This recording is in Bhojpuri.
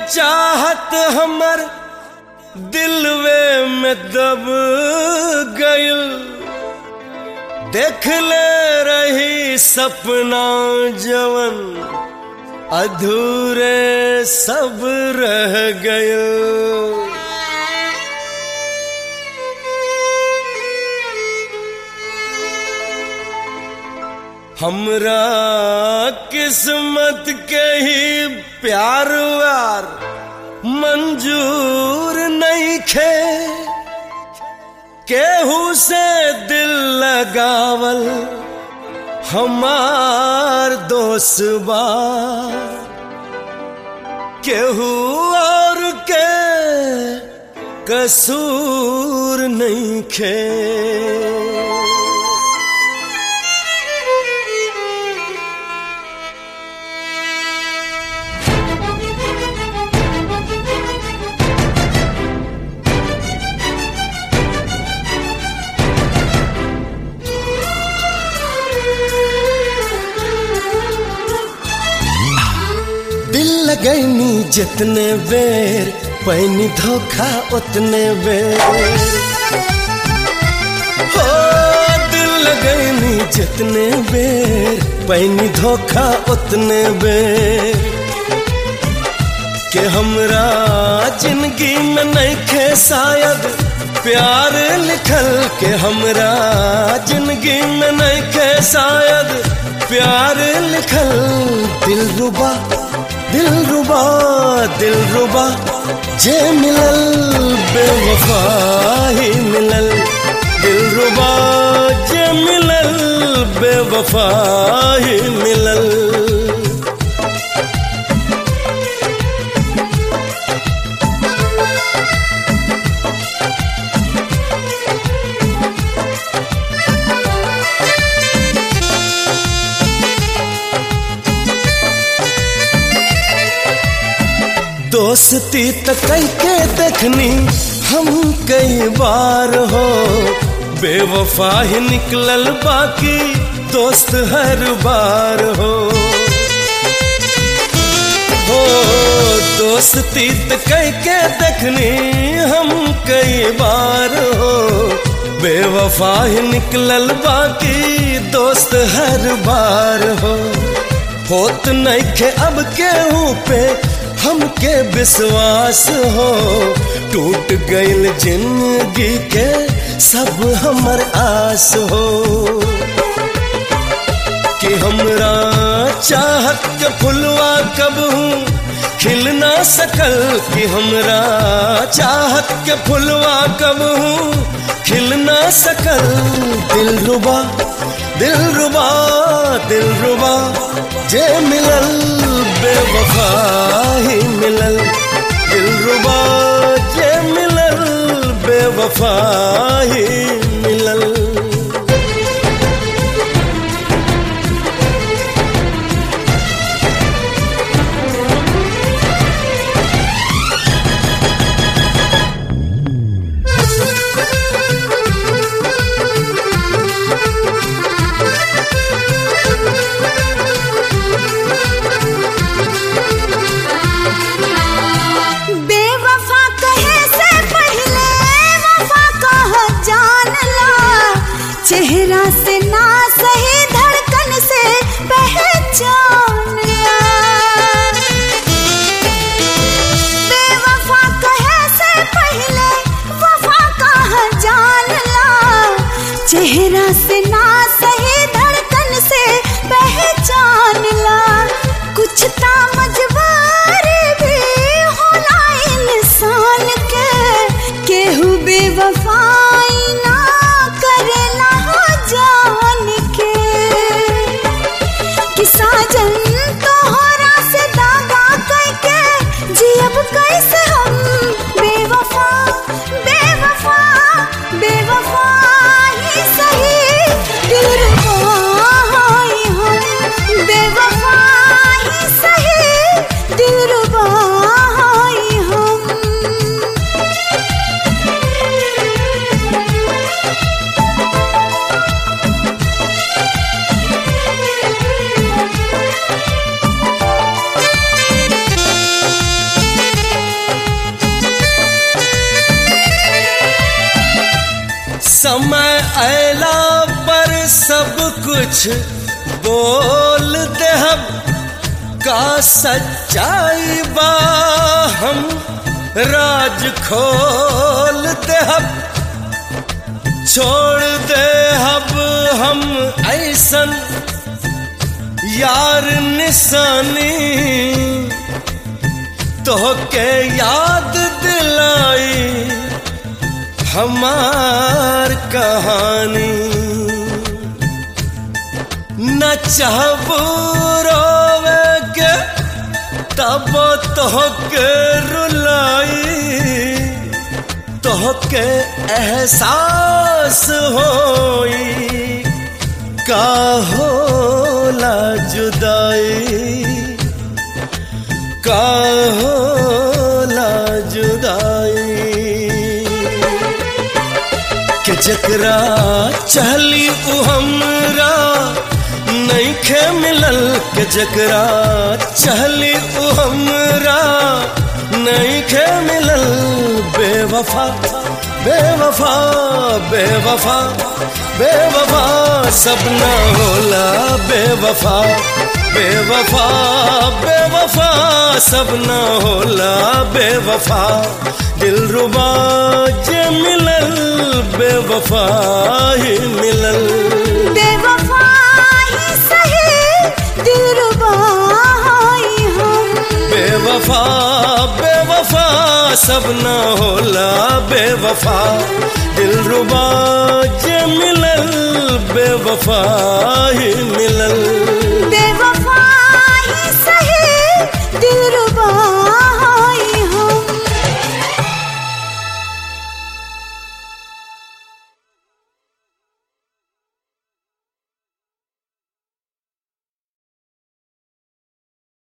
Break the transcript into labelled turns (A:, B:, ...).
A: चाहत हमर दिलवे में दब गइल देख ले रही सपना जवन अधूरे सब रह गइल हमरा किस्मत के ही प्यार व्यार मंजूर नहीं खे केहू से दिल लगावल हमार दोस्त बा केहू और के कसूर नहीं खे दिल लगैनी जितने बेर पैनी धोखा उतने बेर हो दिल लगैनी जितने बेर पैनी धोखा उतने बेर के हमरा जिंदगी में नहीं खे शायद प्यार लिखल के हमरा जिंदगी में नहीं खे शायद प्यार लिखल दिल रुबा दिल रुबा दिल रुबा जे मिलल बेवफा ही मिलल दिल रुबा जे मिलल बेवफा ही मिलल दोस्ती तो कई के देखनी हम कई बार हो बेवफा ही निकलल बाकी दोस्त हर बार हो हो दोस्ती तो कई के देखनी हम कई बार हो बेवफा ही निकलल बाकी दोस्त हर बार हो होत नहीं खे अब केहू पे हमके विश्वास हो टूट गईल जिंदगी के सब हमर आस हो कि हमरा चाहत के फुलवा कब हूँ खिल ना सकल कि हमरा चाहत के फुलवा कब हूँ खिल ना सकल दिल रुबा दिल रुबा दिल रुबा जे मिलल बेवफा ही मिलल दिल रुबा जे मिलल बेवफा ही मिलल
B: बेवफा कहे से पहले वफा कह जान ला चेहरा से ना सही धड़कन से पहचान ला बेवफा कहे से पहले वफा कह जान ला चेहरा से ना सही धड़कन से पहचान ला कुछ ता मजबूरी भी होला इंसान के केहू बेवफाई ना करेला हो जान के कि साजन तोहरा से दागा करके जियब कैसे हम बेवफा बेवफा बेवफा ही सही
A: समय अला पर सब कुछ बोल देहब का सच्चाई बा हम राज खोल देहब छोड़ दे हब हम ऐसन यार निशानी तो के याद दिलाई हमार कहानी न चाहबू रोवे के तब तो के रुलाई तो के एहसास होई का होला जुदाई का होला जुदाई के जकरा चहली उ हमरा नहीं खे मिलल के जकरा चहली उ हमरा नहीं खे मिलल बेवफा बेवफा बेवफा बेवफा सब न होला बेवफा बेवफा बेवफा सब न होला बेवफा दिल रुबा जे मिलल बेवफा ही मिलल
B: बेवफा ही सही दिलरुबा हाय हम
A: बेवफा बेवफा सब न होला बेवफा दिल रुबा जे मिलल बेवफा